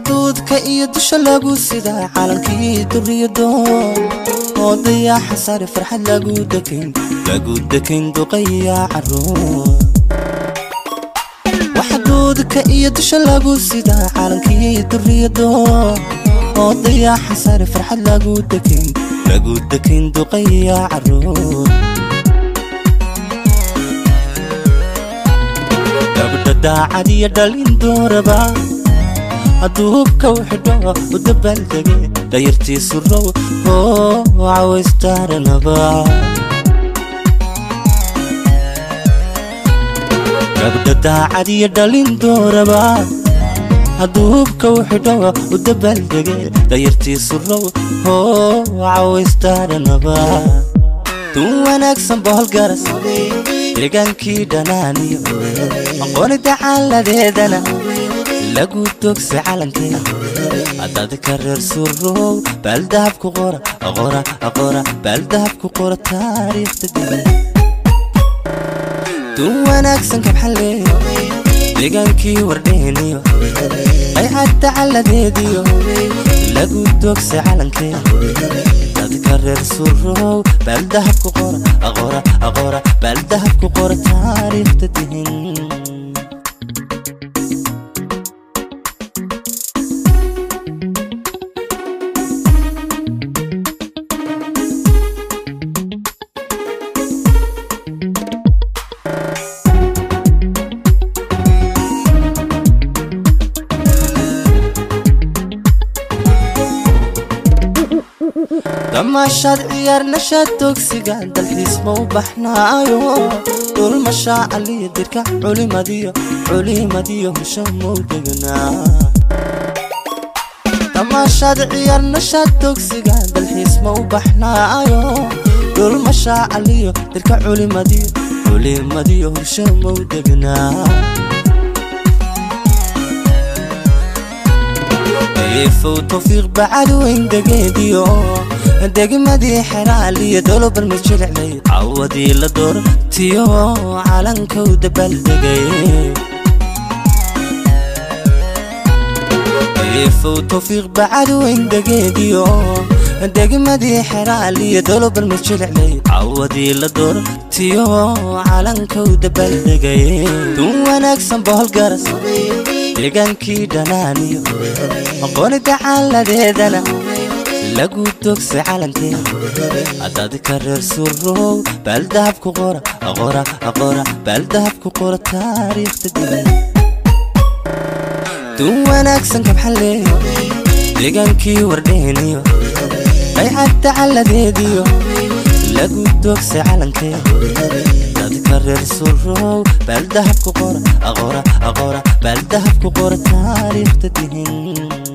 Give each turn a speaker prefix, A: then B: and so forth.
A: duudka iyo dusha lagu sidaa calankii duriyadoo oo dayaaxa sare farxad lagu dekin lagu dekin duqaya caruur waxa duudka iyo dusha lagu sidaa calankii duriyadoo oo dayaaxa sare farxad lagu dekin lagu dekin duqaya caruur gabdha daacad iyo dhalin dooraba hadduu hubka u xidho u dabaaldege dayartiisu row oo cawaystaranaba gabdha daacad iyo dhalin dooraba hadduu hubka u xidho u dabaaldege dayartiisu row oo cawaystaranaba dun wanaagsan boholgaras deegaankii dhanaaniyo aqooni dacaaladeedana lagu dogsa calankee haddaadka reer surow baaldahabku qora qora qora baaldahabku qora taariikhda dib dun wanaagsan kabxalle deegaankii wardheeniyo qaycad dacaladeediyo lagu dogsa calankee dadka reer surow baaldahabku qora qora qora baaldahabku qora taariikhda dihin damaashaad ciyaar nashaad dogsiga dalxiis ma u baxnaayo dhulmashaa aliyo dirka culimadiyo culimadiyo husha mau degnaa damaashaad ciyaar nashaad dogsiga dalxiis ma u baxnaayo dhulmashaa aliyo dirka culimadiyo culimadiyo husha mau degnaa ifow tawfiiq bacad weyn degeediyo degmadii xeraal iyo dolobar ma jiliclay cawadii la door tiyo calankow dabaaldegay ifow tawfiiq bacad weyn degeediyo degmadii xeraal iyo dolobar ma jiliclay cawadii la door tiyo calankow dabaaldegay dun wanaagsan boholgaras deegaankii dhanaaniyo aqooni dacaaladeedana lagu dogsa calankee haddaadka reer surow baaldahabku qora qora qora baaldahabku qora taariikhda dib dun wanaagsan kabxalle deegaankii wardheeniyo qaycad dacaladeediyo lagu dogsa calankee dadka reer surow baaldahabku qora qora qora baaldahabku qora taariikhda dihin